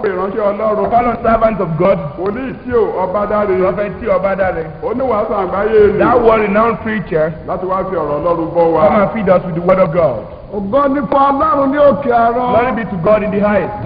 pè ìránṣẹ́ ọlọ́run Call on servant of God, wòlíì tí ò ọba dáre Prophet T. Obadare, oníwàásù àgbáyé ni that world-renowned preacher, láti wá fi ọ̀rọ̀ ọlọ́run bọ́ wa. come and feed us with the word of God. ògo ní fún ọlọ́run ní òkè àrọ. Glory be to God in the highest.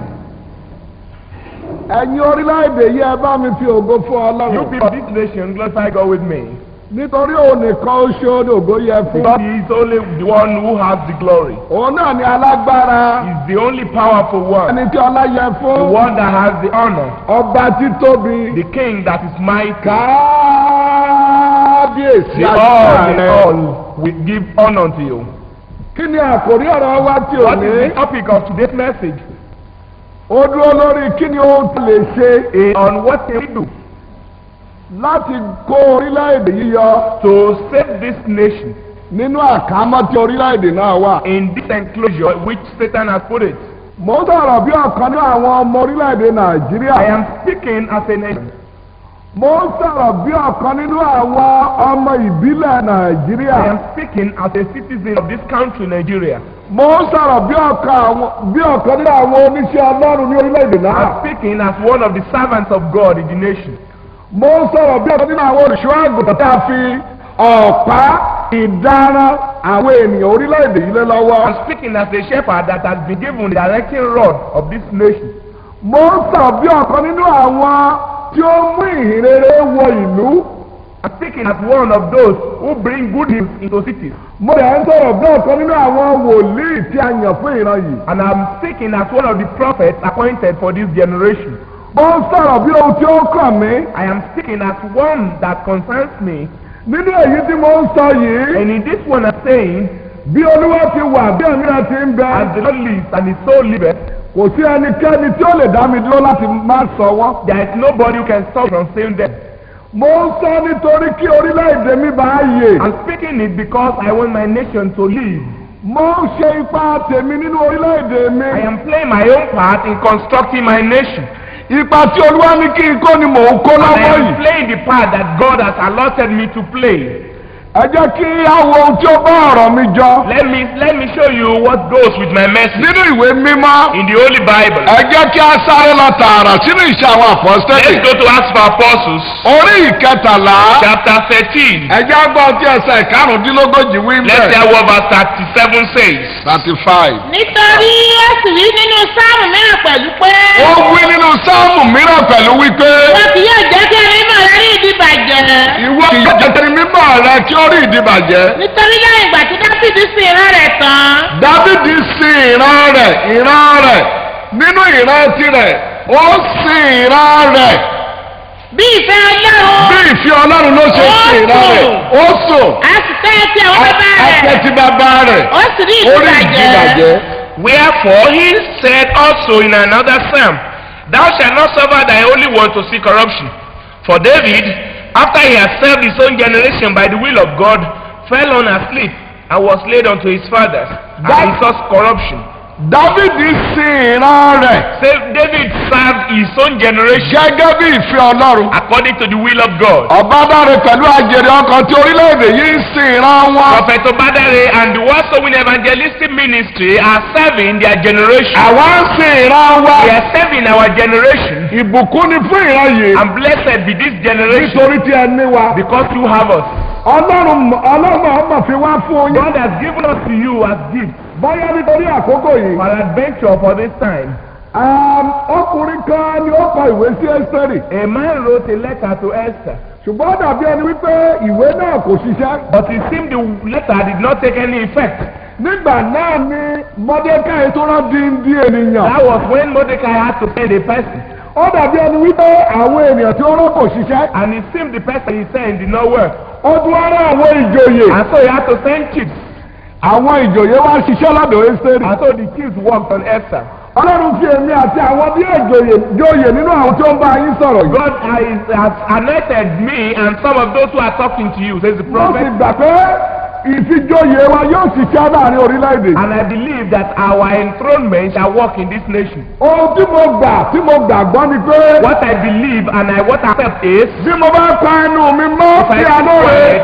ẹ̀yin orílẹ̀-èdè yìí ẹ bá mi fi ògo fún You ọlọ́run. people of this nation, glorify God with me. nítorí òun nìkan oṣù ní ògo yẹ fún. God is only the one who has the glory. òun náà ni alágbára. He's the only powerful one. ẹni tí ọlá yẹ The fún. one that has the honor. ọba títóbi. The king that is mighty. kábíyèsí The all in àgbà. all we give honor to you. kí ni àkòrí ọ̀rọ̀ wa tí ò What is ní. the topic of today's message? ó dúró lórí kí ni ó lè ṣe Eh, On what can we do láti kó orílẹ̀-èdè yìí yọ to save this nation nínú àkámọ́ tí orílẹ̀-èdè náà wà. in this enclosure which Satan has put it? mo ń sọ̀rọ̀ bí ọ̀kan ní àwọn ọmọ orílẹ̀-èdè nàìjíríà. I am speaking as a nation. mo ń sọ̀rọ̀ bí ọ̀kan nínú àwọn ọmọ ìbílẹ̀ nàìjíríà. I am speaking as a citizen of this country, Nigeria. mo ń sọ̀rọ̀ bí ọ̀kan àwọn bí ọ̀kan nínú àwọn oníṣẹ́ ọlọ́run ní orílẹ̀-èdè náà. I'm speaking as one of the servants of God in the nation. mo ń sọ̀rọ̀ bí ọ̀kan nínú àwọn olùṣọ́ àgùntàn tá a fi ọ̀pá ìdáná àwọn ènìyàn orílẹ̀-èdè yìí lé lọ́wọ́. I'm speaking as a shepherd that has been given the directing rod of this nation. mo ń sọ̀rọ̀ bí ọ̀kan nínú àwọn tí ó mú ìhìnrere wọ ìlú. I'm speaking as one of those who bring good news into cities. mo dẹ̀ ń sọ̀rọ̀ bí ọ̀kan nínú àwọn wòlíì tí a yàn fún ìran yìí. And I'm speaking as one of the prophets appointed for this generation. mo ń sọ̀rọ̀ bí ohun tí ó kàn mí. I am speaking as one that concerns me. nínú èyí tí mo ń sọ yìí. And in this one I'm saying, bí olúwa ti wà bí ẹ̀mí ti ń bẹ. as the Lord lives and his soul liveth, kò sí ẹnikẹ́ni tí ó lè dá mi dúró láti má sọ wọ́n. there is nobody who can stop from saying them. mo ń sọ nítorí kí orílẹ̀-èdè mi bá yè. I'm speaking it because I want my nation to live. mo ń ṣe ipa tèmi nínú orílẹ̀-èdè mi. I am playing my own part in constructing my nation. ipa tí olúwa ní kí n kó ni mò ń kó And I lọ́wọ́ am yìí. playing the part that God has allotted me to play. ẹ jẹ́ kí á wo ohun tí ó bá ọ̀rọ̀ mi jọ. Let me let me show you what goes with my message nínú ìwé mímọ́. in the Holy Bible. ẹ jẹ́ kí á sáré lọ tààrà sínú ìṣe àwọn àpọ́sítẹ́lì. Let's go to Acts of Apostles, orí ìkẹtàlá. chapter 13. ẹ jẹ́ gbọ́ tí ẹsẹ̀ ìkarùndínlógójì wí Let's bẹ́ẹ̀. hear what verse 37 says. thirty five. nítorí ó sì rí nínú sáàmù mìíràn pẹ̀lú pé ó wí nínú sáàmù mìíràn pẹ̀lú wípé. wọn kì yóò jẹ́ kí ẹni mọ̀ rí ìdíbàjẹ́ ìwọ kì yóò jẹ́ mímọ́ rẹ kí ó rí ìdíbàjẹ́. nítorí lẹ́yìn ìgbà tí dáfídì sin ìran rẹ̀ tán dávidi sin ìran rẹ̀ ìran rẹ̀ nínú ìran tirẹ̀ ó sin ìran rẹ̀ bí ìfẹ́ ọlọ́run bí ìfẹ́ ọlọ́run ló ṣe sin ìran rẹ̀ ó sùn a sì fẹ́ ti àwọn bàbá ẹsẹ̀ rẹ̀ ti bàbá rẹ̀ ó sì rí ó rí ìdíbàjẹ́ ìdíbàjẹ́. Wherefore he said also in another psalm, Thou shalt not suffer thy only one to see corruption. For David, after he had served his own generation by the will of God, fell on asleep and was laid unto his fathers, and That- he saw corruption. dávidi sin ìran rẹ̀ So David served his own generation gẹ́gẹ́ bí ìfẹ́ ọlọ́run. according to the will of God. ọba dáre pẹ̀lú àjèrè ọkàn tí orílẹ̀-èdè yìí ń sin ìran wọn. Prophet Obadare and the Word Sowing Evangelistic Ministry are serving their generation. àwa ń sin ìran wa. We are serving our generation. ìbùkún ni fún ìran yìí. And blessed be this generation nítorí tí ẹ ní wa. because you have us. ọlọ́run ọlọ́run ọmọ fi wá fún yín. God has given us to you as gifts bóyá nítorí àkókò yìí. for adventure for this time. um, ọkùnrin kan ni ó kọ ìwé sí ẹ́sítẹ́rì. A man wrote a letter to Esther, ṣùgbọ́n ó dàbí ẹni wípé ìwé náà kò ṣiṣẹ́. but it seemed the letter did not take any effect. nígbà náà ni mọ́dékáì tó rán díndín ènìyàn. That was when Mordecai had to send a person, ó dàbí ẹni wípé àwọn ènìyàn tí ó rán kò ṣiṣẹ́. and it seemed the person he sent did not work. ó tún wá rán àwọn ìjòyè. And so he had to send chiefs, àwọn ìjòyè wá ṣiṣẹ́ lọ́dọ̀ ẹ́sítẹ́rì. and so the chiefs worked on Esther. ọlọ́run fi èmi àti àwọn bí ìjòyè jòyè nínú àwọn tó ń bá yín sọ̀rọ̀ yìí. God has, has anointed me and some of those who are talking to you, says the wọ́n sì prophet. gbà pé ìfijòyè wa yóò ṣiṣẹ́ láàrin orílẹ̀-èdè. And I believe that our enthronement shall work in this nation. ohun tí mo gbà tí mo gbàgbọ́ ni pé What I believe and I what I accept is bí mo bá pa ẹnu mi mọ́ if I sí keep alóore quiet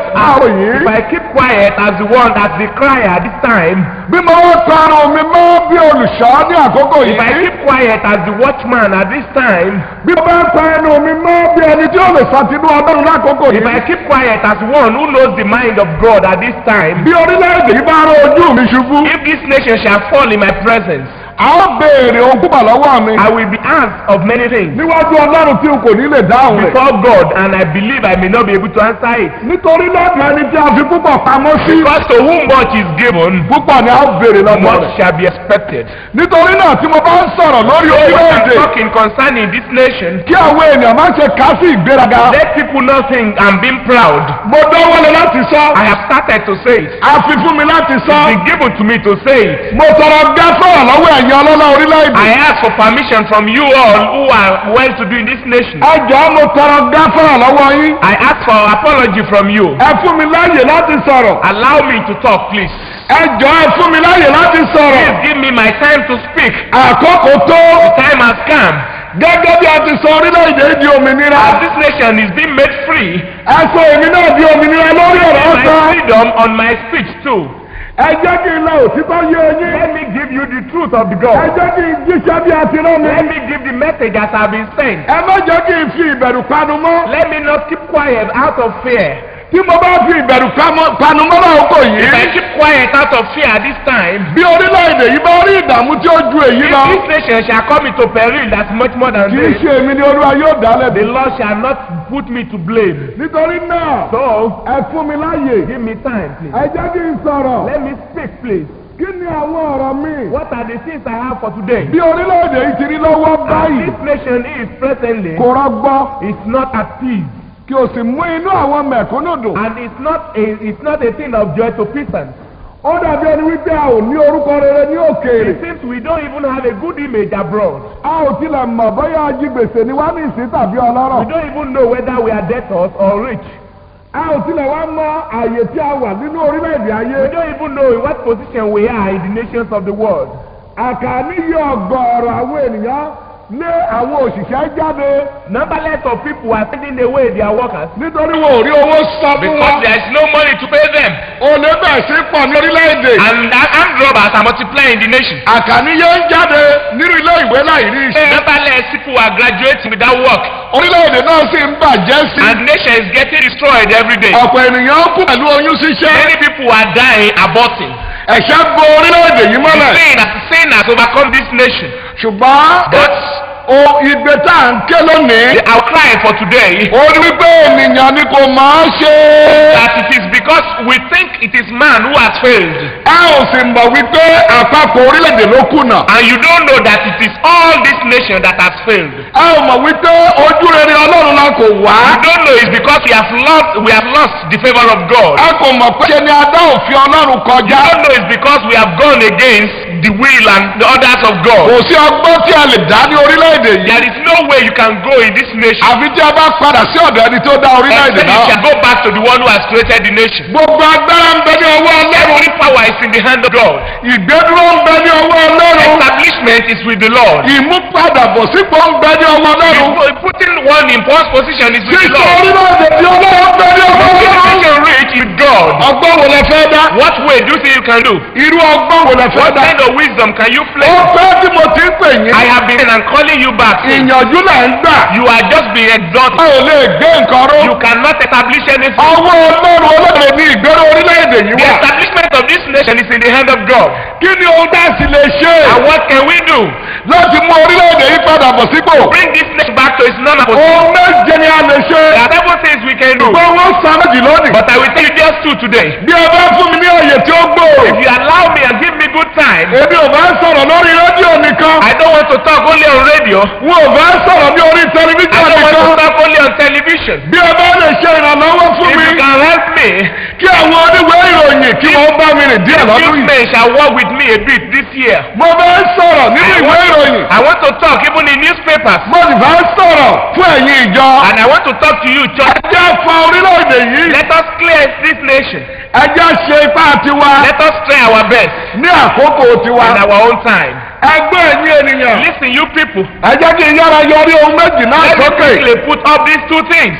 àrò If yìí. I keep quiet as the one that's the crier at this time, bí mo wá parun mi mọ́ bí olùṣọ́ ní àkókò if I yìí. keep quiet as the watchman at this time, bí mo bá pa ẹnu mi mọ́ bí ẹni tí ó lè ṣàtinú ọlọ́run lákòókò if I yìí. keep quiet as one who knows the mind of God at this time, bí orílẹ̀-èdè yìí bá rán ojú mi ṣubú. if this nation shall fall in my presence, a ó béèrè ohun púpọ̀ lọ́wọ́ mi. I will be asked of many things níwájú ọlọ́run tí n kò ní lè dáhùn rẹ̀. before God, and I believe I may not be able to answer it. nítorí lọ́dọ̀ ẹni tí a fi púpọ̀ pamọ́ sí. Because to whom much is given, púpọ̀ ni a ó béèrè lọ́dọ̀ much rẹ̀. shall be expected. nítorí náà tí mo bá ń sọ̀rọ̀ lórí So what I'm orílẹ̀-èdè talking concerning this nation, kí àwọn ènìyàn má ṣe ká sí ìgbéraga. let people not think I'm being proud. mo dánwọ́lé láti sọ. I have started to say it. a fi fún mi láti sọ. It's been given to me to say it. mo tọrọ gáfọ́rọ̀ lọ́wọ́ ẹ̀yin ọlọ́lá orílẹ̀-èdè. I ask for permission from you all who are well to do in this nation. ẹ jọ̀ọ́ mo tọrọ gáfọ́rọ̀ lọ́wọ́ yín. I ask for apology from you. ẹ fún mi láàyè láti sọ̀rọ̀. Allow me to talk, please. ẹ jọ̀ọ́ ẹ fún mi láàyè láti sọ̀rọ̀. Please give me my time to speak. àkókò tó. Time has come. gẹ́gẹ́ bí a ti sọ orílẹ̀-èdè di òmìnira. As this nation is being made free, ẹ sọ èmi náà di òmìnira lórí ọ̀rọ̀ my ọ̀sán. freedom on my speech too. ẹ jẹ́ kí n lọ òtítọ́ yé yín. Let me give you the truth of the ẹ God. jẹ́ kí n jíṣẹ́ bí a ti rán mi. Let me give the message that I've been sent. ẹ má jẹ́ kí n fi ìbẹ̀rù panu mọ́. Let me not keep quiet out of fear. tí mo bá fi ìbẹ̀rù pamọ́- panu mọ́ láòkò If I yìí. keep quiet out of fear at this time, bí orílẹ̀-èdè yìí bá rí ìdààmú tí ó ju èyí if lọ. this nation shall come into peril that's much more than kì í this, ṣe èmi ni olúwa yóò dá the lẹ́bi. Lord shall not put me to blame. nítorí náà So, ẹ fún mi láàyè. give me time, please. ẹ jẹ́ kí n sọ̀rọ̀. Let me speak, please. kí ni àwọn ọ̀rọ̀ mi. What are the things I have for today? bí orílẹ̀-èdè yìí ti rí lọ́wọ́ As báyìí. this nation is presently, kò rọgbọ́. it's not at peace. kí o sì mú inú àwọn mẹ̀kúnnù dùn. And it's not a, it's not a thing of joy to peasants. ó dàbí ẹni wípé a ò ní orúkọ rere ní òkèèrè. It seems we don't even have a good image abroad. a ò tilẹ̀ mọ̀ bóyá ajigbèsè ni wá ní ìsín tàbí We ọlọ́rọ̀. don't even know whether we are debtors or rich. a ò tilẹ̀ wá mọ àyè tí a wà nínú orílẹ̀-èdè ayé. We don't even know in what position we are in the nations of the world. àkàní yọ ọgọ́rọ̀ àwọn ènìyàn lé àwọn òṣìṣẹ́ jáde Numberless of people are sending away their workers nítorí wọn ò rí owó sọ fún because wọn. there is no money to pay them. olè bẹ̀ sí pọ̀ ní orílẹ̀-èdè. And the armed robbers are multiplying in the nation. àkàní yóò ń jáde nínú ilé ìwé láì rí iṣẹ́. Numberless people are graduating without work. orílẹ̀-èdè náà sì ń bàjẹ́ sí. And the nation is getting destroyed every day. ọ̀pọ̀ ènìyàn kú pẹ̀lú oyún ṣíṣẹ́. Many people are dying, aborting. ẹ̀ṣẹ̀ bo orílẹ̀-èdè yìí The mọ́lẹ̀. sin as sin has overcome this nation. ṣùgbọ́n But o ìgbé tá à ń ké lónìí. our cry for today ó ní wípé ènìyàn ni kò máa ṣe. that it is because we think it is man who has failed. ẹ ò sì mọ̀ wípé àpapọ̀ orílẹ̀-èdè ló kùnà. And you don't know that it is all this nation that has failed. ẹ ò mọ̀ wípé ojú rere ọlọ́run la kò wá. You don't know it's because we have lost we have lost the favor of God. ẹ kò mọ̀ pé ṣe ni adá òfin ọlọ́run You kọjá. don't know it's because we have gone against the will and the orders of kò God. sí ọgbọ́n tí a lè dá ní orílẹ̀-èdè yìí. There is no way you can go in this nation àfi tí a bá padà sí ọ̀dọ̀ ẹni tó dá orílẹ̀-èdè except you náà. shall go back to the one who has created the nation. gbogbo agbára ń bẹ ní ọwọ́ ọlọ́run. Every power is in the hand of God. ìgbédúró ń bẹ ní ọwọ́ ọlọ́run. Establishment is with the Lord. ìmúpadàbọ̀sípò ń bẹ ní ọwọ́ ọlọ́run. You- Putting one in first position is with the títí Lord. orílẹ̀-èdè tí ọlọ́run ń bẹ ní ọwọ́ Making ọlọ́run. nation rich with God. ọgbọ́n wo lẹ fẹ́ dá. What way do you think you can do? irú ọgbọ́n wo lẹ fẹ́ What dá. kind of wisdom can you play? ó pẹ́ tí mo ti ń pè yín. I have been and calling you back. ìyànjú là ń gbà. You are just being a exalted. ò lè gbé nǹkan ró. You cannot establish anything. ọwọ́ ọlọ́run olóde ní ìgbéró orílẹ̀-èdè yìí The wà. establishment of this nation is in the hand of God. kí ni ohun tá a sì lè ṣe. And what can we do? láti mú orílẹ̀-èdè yìí padà bọ̀ sípò. Bring this nation back to its normal position. ohun méje ni a lè ṣe. There are several things we can do. gbogbo wọn sá méjì lónìí. But I will tell you just two today. bí ẹ bá fún mi ní àyè tí ó gbòòrò. If you allow me and give me good time, èmi ò bá sọ̀rọ̀ lórí rédíò nìkan. I don't want to talk only on radio. wọn ò bá sọ̀rọ̀ ní orí I tẹlifíṣàn don't want to nìkan. talk only on television. bí ẹ bá lè ṣe ìrànlọ́wọ́ fún If mi. you can help me, kí àwọn oníwèé ìròyìn kí wọ́n bá mi rìn díẹ̀ lọ́dún you yìí. men shall work with me a bit this year. mo fẹ́ sọ̀rọ̀ nínú I ìwé want, ìròyìn. I want to talk even in newspapers. mo sì fẹ́ sọ̀rọ̀ fún ẹ̀yin ìjọ. And I want to talk to you, church. ẹ jẹ́ fa orílẹ̀-èdè yìí. Let us clear this nation. ẹ jẹ́ ṣe ipá tiwa Let us try our best ní àkókò tiwa. in our own time. ẹgbẹ́ ẹ̀yin ènìyàn. Listen, you people. ẹ jẹ́ kí n yára yọrí ohun méjì náà Let me sókè. quickly put up these two things.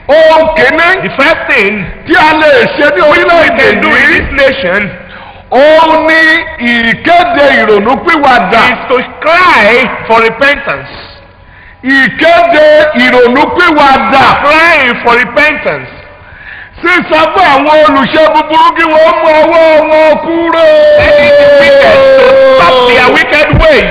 ohun kìíní The first thing tí a lè ṣe ní we orílẹ̀-èdè can do in yìí this nation òun ni ìkéde ìrònúpìwàdà is to cry for repentance. ìkéde ìrònúpìwàdà Crying for repentance. sísọ fún àwọn olùṣe búburú kí wọ́n mú ọwọ́ wọn kúrò. wicked to stop their wicked ways.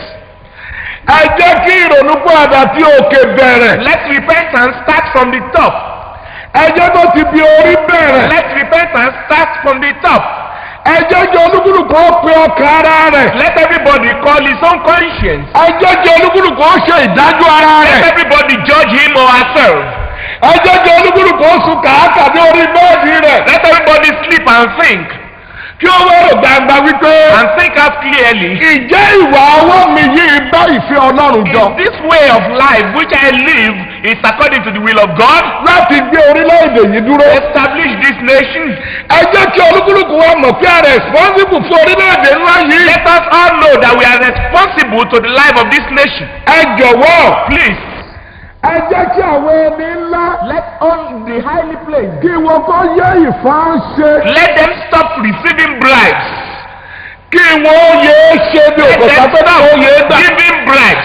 ẹ jẹ́ kí ìrònúpìwàdà tí òkè bẹ̀rẹ̀ Let repentance start from the top. ẹ jẹ́ tó ti bí orí bẹ̀rẹ̀ Let repentance start from the top. ẹ jẹ́ kí olúkúlùkù ó pe ọkàn ara rẹ̀ Let everybody call his own conscience. ẹ jẹ́ kí olúkúlùkù ó ṣe ìdájọ́ ara Let rẹ̀ everybody judge him or herself. ẹ jẹ́ kí olúkúlùkù ó sùn kàákà ní orí bẹ́ẹ̀dì rẹ̀ Let everybody sleep and think. kí ó wọ́rọ̀ gbangba wípé And think out clearly. ìjẹ́ ìwà ọwọ́ mi yìí bá ìfẹ́ ọlọ́run jọ Is this way of life which I live is according to the will of God? láti gbé orílẹ̀-èdè yìí dúró. Establish this nation. ẹ jẹ́ kí olúkúlùkù wa mọ̀ pé a responsible fún orílẹ̀-èdè ńlá yìí. Let us all know that we are responsible to the life of this nation. ẹ jọ̀wọ́. Please, ẹ jẹ́ kí àwọn ẹni ńlá. let all the highly placed kí wọ́n kọ́ yẹ ìfáǹṣe. let them stop receiving bribes. kí wọ́n yẹ é ṣe bí Let òkòtà them tó náà ó yẹ é stop gbà. giving bribes.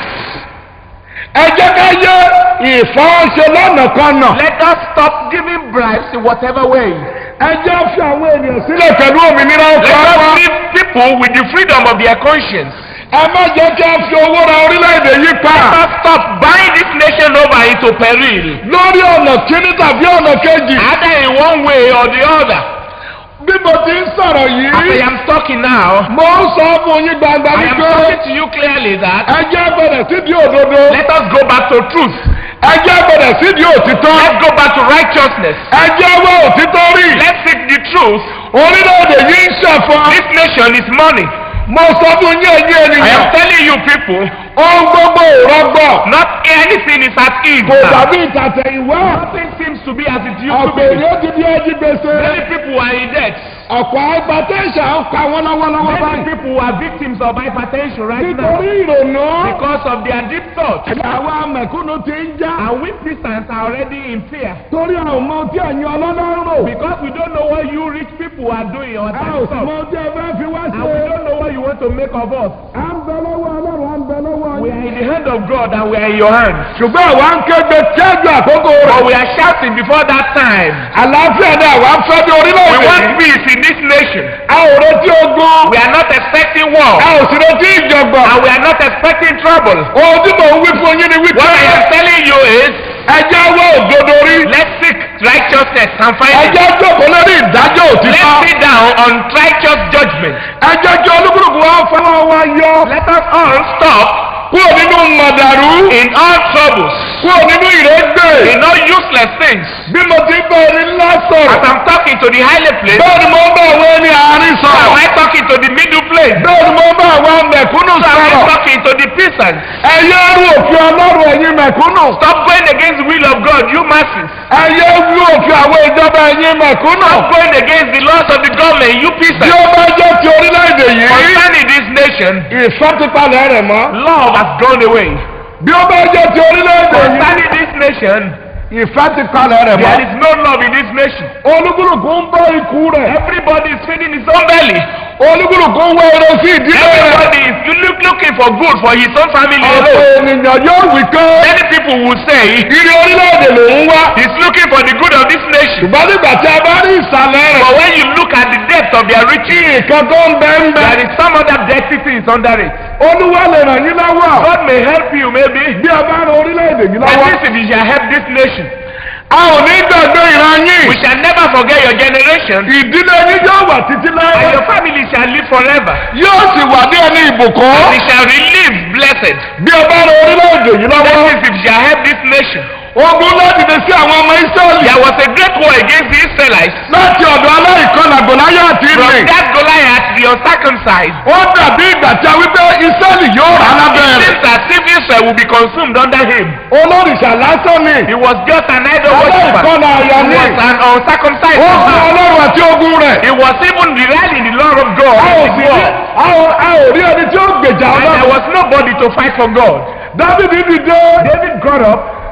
ẹ jẹ́ ká yẹ ìfáǹṣe lọ́nà kan nà. Let us stop giving bribes in whatever way. ẹ jẹ́ fi àwọn ènìyàn sílẹ̀ pẹ̀lú òmìnira Let ọkọ̀ us wa. leave people with the freedom of their conscience. ẹ má jẹ́ kí a fi owó ra orílẹ̀-èdè yìí pa. Let us stop buying this nation over into peril. lórí ọ̀nà kíní tàbí ọ̀nà kejì. Either in one way or the other. bí mo ti ń sọ̀rọ̀ As I yìí. am talking now, mo ń sọ fún yín gbangba I am wípé. talking to you clearly that ẹ jẹ́ bẹ̀rẹ̀ sídìí òdodo. let us go back to truth. ẹ jẹ́ bẹ̀rẹ̀ sídìí òtítọ́. Let's go back to righteousness. ẹ jẹ́ wá òtítọ́ rí. Let's seek the truth. orílẹ̀-èdè yìí ń ṣẹ̀fọ́. This nation is money. mo sọ fún yín ẹ̀yin I am ènìyàn. telling you people, ohun gbogbo ìrọ́gbọ̀. not anything is at ease kò now. dàbí ìtàtẹ̀yìnwá. Nothing seems to be as it used to ọ̀pọ̀ be. èèyàn ti di ẹjí gbèsè. Many people are in debt. ọ̀pọ̀ agbátẹ́sà ń pa wọ́n lọ́wọ́lọ́wọ́ Many báyìí. people are victims of hypertension right now nítorí ìrònú. because of their deep thoughts. àwa mẹ̀kúnnù ti ń já. And we peasants are already in fear torí àwọn ọmọ tí ẹ̀yin ọlọ́lọ́run rò. because we don't know what you rich people are doing on a that ò sì mọ stuff. tí ẹ fẹ́ fi wá And ṣe. we don't know what you want to make of us. à ń bẹ lọ́wọ́ ọlọ́run à ń bẹ lọ́wọ́ We yín. are in the hand of God and we are in your hands. ṣùgbọ́n àwa ń kéde tẹ́jú àkókò But rẹ̀. we are shouting before that time. àlàáfíà ni àwa ń fẹ́ bí We orílẹ̀-èdè want yìí. peace in this nation. a ò retí ogun. We are not expecting war. a ò sì retí ìjọ̀gbọ̀n. And we are not expecting trouble. ohun tí mò ń wí fún yín ni wípé. What I am telling you is, ẹjẹ́ wá òdodo rí. let's seek righteousness and find it. ẹjẹ́ jókòó lórí ìdájọ́ Let's òtítọ́. sit down on righteous judgment. ẹjẹ́ kí olúkúlùkù wa fọwọ́ wa yọ. Let us all stop kúrò nínú mọ̀dàrú. in all troubles, kúrò nínú ìrégbè. in all useless things. bí mo ti bá ẹni ńlá As sọ̀rọ̀. I'm talking to the higher place, bẹ́ẹ̀ ni mo bá àwọn ẹni àárín so am sọ̀rọ̀. I talking to the middle place? bẹ́ẹ̀ ni mo bá àwọn mẹ̀kúnnù So am I sọ̀rọ̀. talking to the peasants? ẹ̀yẹ́ rú òfin ọlọ́run ẹ̀yin mẹ̀kúnnù. Stop going against the will of God, you masses. ẹ̀yẹ́ rú òfin àwọn ìjọba ẹ̀yin mẹ̀kúnnù. Stop going against the laws of the government, you bí peasants. ó bá jẹ́ ti orílẹ̀-èdè yìí. Concerning this nation, ìfọ́tipalẹ̀ rẹ̀ mọ́. love has gone away. bí ó bá jẹ́ ti orílẹ̀-èdè yìí. Concerning this nation, ìfọ́tipalẹ̀ rẹ̀ there mọ́. is no love in this nation. olúkúlùkù ń bọ́ ikú rẹ̀. Everybody is feeding his own belly. olúkúlùkù ń wá eré sí ìdílé rẹ̀. Everybody is look, looking for good for his own family ọ̀pọ̀ alone. ènìyàn yóò wí pé. Many people will say ìrì orílẹ̀-èdè ló ń wá. he's looking for the good of this nation. ṣùgbọ́n nígbà tí a bá rí ìsàlẹ̀ rẹ̀. But when you look at the depth of their riches, nǹkan tó ń bẹ ń bẹ. there is some other dirty things under it. olúwa lè ràn yín lọ́wọ́. God may help you maybe. bí a bá ran orílẹ̀-èdè yìí And lọ́wọ́. this if you shall help this nation. a ò ní gbàgbé ìran yín. We shall never forget your generation. ìdílé yín yóò wà títí And láyé. your family shall live forever. yóò sì wà ní ẹni ìbùkún. And we shall relive blessed. bí a bá ran orílẹ̀-èdè yìí That lọ́wọ́. is if you shall help this nation. ogun láti dé sí àwọn ọmọ israẹli. There was a great war against the Israelites. láti ọ̀dọ̀ aláìkọlà gòláyà àti From ìrìn. that Goliath, the uncircumcised. ó dàbí ìgbà tí a wí pé israẹli yóò rà lábẹ́ It rẹ̀. seems as if Israel will be consumed under him. olórìṣà lásán ni. He was just an idol worshiper. aláìkọlà àyà He ni. was an uncircumcised ó fún man. ọlọ́run àti ogun rẹ̀. He was even relying in the law of God. a ò in sì the rí war. a ò- a ò rí ẹni tí ó gbèjà And there ọlọ́run. was nobody to fight for God. dávidi dìde. David got up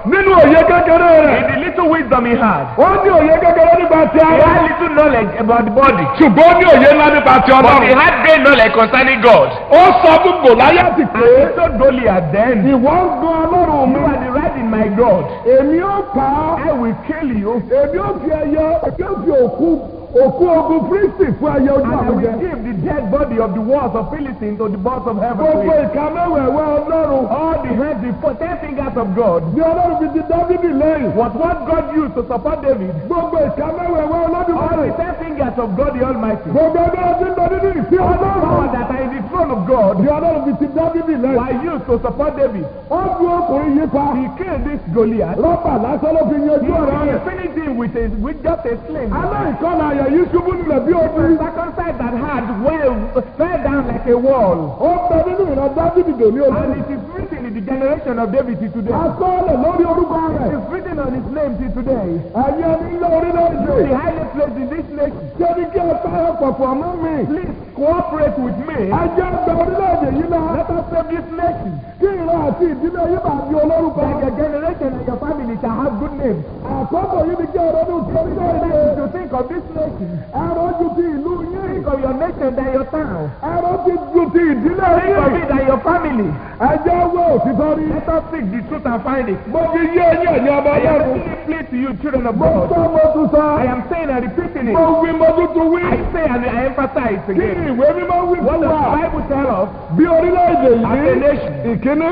nínú òye kékeré In rẹ̀ the little wisdom he had, ó ní òye kékeré nípa ti he ara had little knowledge about the body. ṣùgbọ́n ó ní òye ńlá nípa ti But he ọlọ́run had great knowledge concerning God. ó sọ fún gòláyàtì pé And he told Goliath then, ìwọ ń gan ọlọ́run mi You are the right in my God. èmi ó pa á I will kill you. èmi ó fi ẹyẹ èmi ó fi òkú òkú ogun kristi fún ẹyẹ ojú And I àwọn jẹ will give the dead body of the walls of Philistines to the boss of heaven. gbogbo to him. ìka mẹ́wẹ̀ẹ́wẹ́ ọlọ́run All the hands, the four, ten fingers of God. bí ọlọ́run fi ti dávidi lẹ́yìn Was what God used to support David. gbogbo ìka mẹ́wẹ̀ẹ́wẹ́ All ọlọ́dúnrún the ten fingers of God the Almighty. gbogbo ẹgbẹ́ ọdún lọ nínú ìsí Power ọlọ́run that are in the throne of God bí ọlọ́run fi ti dávidi lẹ́yìn were used to support David. ó ju ọkùnrin yìí pa He killed this Goliath. rọ́bà lásán ló fi yanjú ọ̀rọ̀ He rẹ̀ finished him with, a, with just a sling. aláìkọ́lá ayọ̀ yìí ṣubú nílẹ̀ bí ojú Circumcised that had well, fell down like a wall. ó bẹ nínú ìran dávidi dòní And olórí it is written in the generation of David till today. asọ́ọ̀lẹ̀ lórí orúkọ It rẹ̀ is written on his name till today. ẹ̀yin ẹni ńlá orílẹ̀-èdè The highest place in this nation. ṣé ní kí ẹ bá ẹ pọ̀pọ̀ mọ́ mi Please cooperate with me. ẹ jẹ́ gba orílẹ̀-èdè yìí náà Let us save this nation. kí ìran àti ìdílé yìí máa di olórúkọ That your generation and your family shall have good names. àkókò yìí ni kí ẹ ronú sí orílẹ̀-èdè To think of this nation. ẹ̀rọ ju ti ìlú yín Think of your nation than your town. ẹ̀rọ ti ju ti ìdílé Think of yín it than your family. ẹ jẹ́ wọ òtítọ́ rí Let us seek the truth and find it. mo fi yé ẹ̀yin ẹ̀yin ọba I am ọlọ́run making it clear to you, children of mo God. sọ mo tún sọ I am saying and repeating mo it. wí mo tún tún wí I say and I emphasize kí ni again. ìwé mímọ́ wí What fún does wa the Bible tell us? bí orílẹ̀-èdè As a yìí nation. ìkíní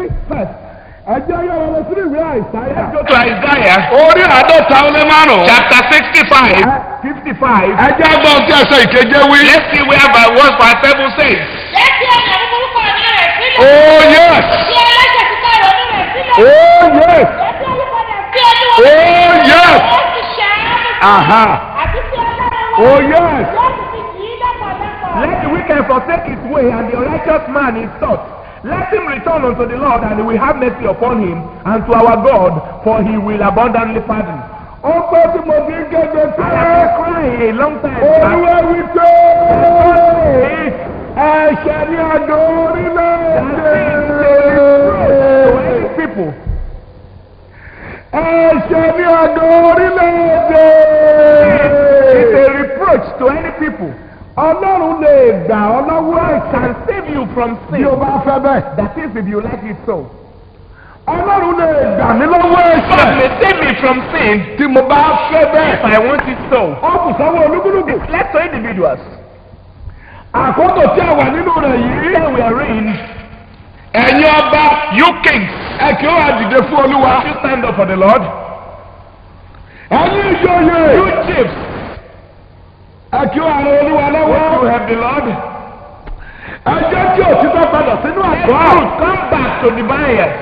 ẹ jẹ́ yọ̀rọ̀ lọ sí ìwé àìsáyà Go to Isaiah orí àádọ́ta ó lé márùn-ún. chapter 65. 55. ẹ jẹ́ gbọ́n tí ẹsẹ̀ ìkeje wí. Let's see where by what verse 7 says. Jẹ́ kí ọ̀nà búburú kọ̀ ní rẹ̀ sílẹ̀. oh yes Kí ẹlẹ́ṣẹ̀ ti kọ̀ ìrònú rẹ̀ sílẹ̀. oh yes Jẹ́ kí olùpadà sí ojú oh yes Ó ti ṣàánú. aha Àti sí ọlọ́run oh yes Yóò sì fi kì í lọ́pọ̀lọpọ̀. Let the wicked forsake his way and the righteous man his thoughts. Let him return unto the Lord and he will have mercy upon him and to our God for he will abundantly pardon. ó pé tí mo fi ń kéde I pé have been crying a long time back. olúwa wí pé ẹ̀ṣẹ̀ ní àjò To orílẹ̀-èdè any people, ẹ̀ṣẹ̀ ní àjò orílẹ̀-èdè it's a reproach to any people ọlọ́run lè gbà ọ́ lọ́wọ́ ẹ̀ṣẹ̀ can save you from bí o sin. bá fẹ́ bẹ́ẹ̀. That is if you like it so. ọlọ́run lè gbà mí lọ́wọ́ God ẹ̀ṣẹ̀ may save me from sin tí mo bá fẹ́ bẹ́ẹ̀. if I want it so. ó kù sọ́wọ́ olúkúlùkù. Let's to individuals. àkókò tí a wà nínú rẹ̀ yìí. Here we are in. ẹ̀yin ọba You kings, ẹ kí ó wá dìde fún olúwa. you stand up for the Lord. ẹ̀yin ìjòyè You chiefs, ẹ kí ó àrùn olúwa you lọ́wọ́. have the Lord. ẹ jẹ́ kí òtítọ́ padà sínú Let àgọ́. truth come back to the vineyard.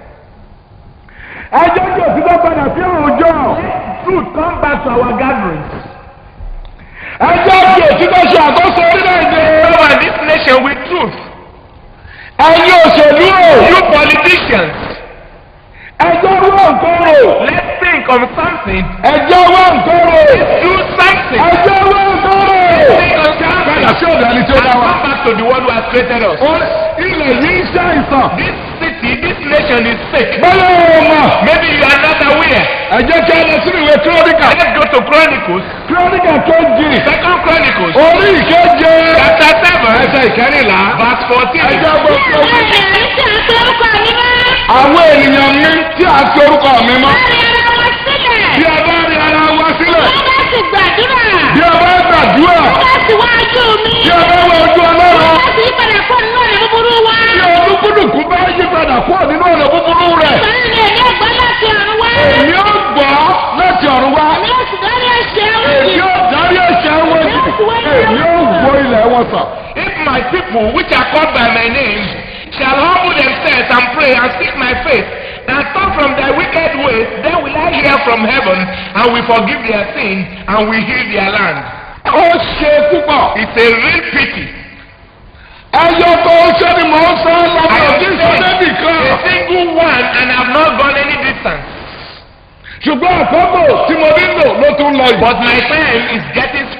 ẹ jẹ́ kí òtítọ́ padà sí àwùjọ. Let truth come back to our gatherings. ẹ jẹ́ kí òtítọ́ ṣe àkóso orílẹ̀-èdè. Cover this nation with truth. ẹ̀yin òṣèlú o. You politicians, ẹ jẹ́ wọ́n nǹkan rò. let's think of something. ẹ jẹ́ wọ́n nǹkan rò. Do something. ẹ jẹ́ wọ́n nǹkan rò. Think of padà something. sí ọ̀dọ̀ ẹni tí ó And dá wa. come back to the one who has created us. Ó- ilẹ̀ yìí ń ṣàìsàn. This city, this nation is sick. bẹ́ẹ̀ o mọ̀. Maybe you are not aware. ẹ jẹ́ kí a lọ sínú ìwé kírónìkà. Let's go to Chronicles, kírónìkà kejì. Second Chronicles, orí ìkeje. chapter 7, ẹsẹ̀ ìkẹrìnlá. verse 14. ẹ jẹ́ gbọ́ pé Àwọn ènìyàn tí a fi orúkọ mi mọ́. àwọn ènìyàn mi tí a fi orúkọ mi mọ́. Láàrin ara wọn sílẹ̀. bí a bá rí ara wa sílẹ̀. Wọ́n bá sì gbàdúrà. bí a bá gbàdúrà. Wọ́n bá sì wá ojú mi. bí a bá wọ ojú Wọ́n ọlọ́run. bá sì yípadà kó nínú ọ̀nà búburú wa. bí olúkúlùkù bá yí padà kúrò nínú ọ̀nà búburú rẹ̀. Báyìí ni èmi ò gbọ́ láti ọ̀run wá. èmi ó gbọ́ láti ọ̀run wá. Èmi ò sì dárí ẹ̀ṣẹ̀ wọn èmi jì. ó darí ẹ̀ṣẹ̀ wọn jì. èmi ó gbọ́ ilẹ̀ wọn sàn. If my people, which are called by my name, shall humble themselves and pray and seek my face, and turn from their wicked ways, then will I hear from heaven, and will forgive their sin, and will heal their land. ó ṣe púpọ̀. It's a real pity. ẹyọ tó ń ṣe ni mò ń sọ lọ́mọ I have òbí seen sọ débì a kan. single one, and have not gone any distance. ṣùgbọ́n àkókò tí mo nílò ló tún lọ yìí. But my time is getting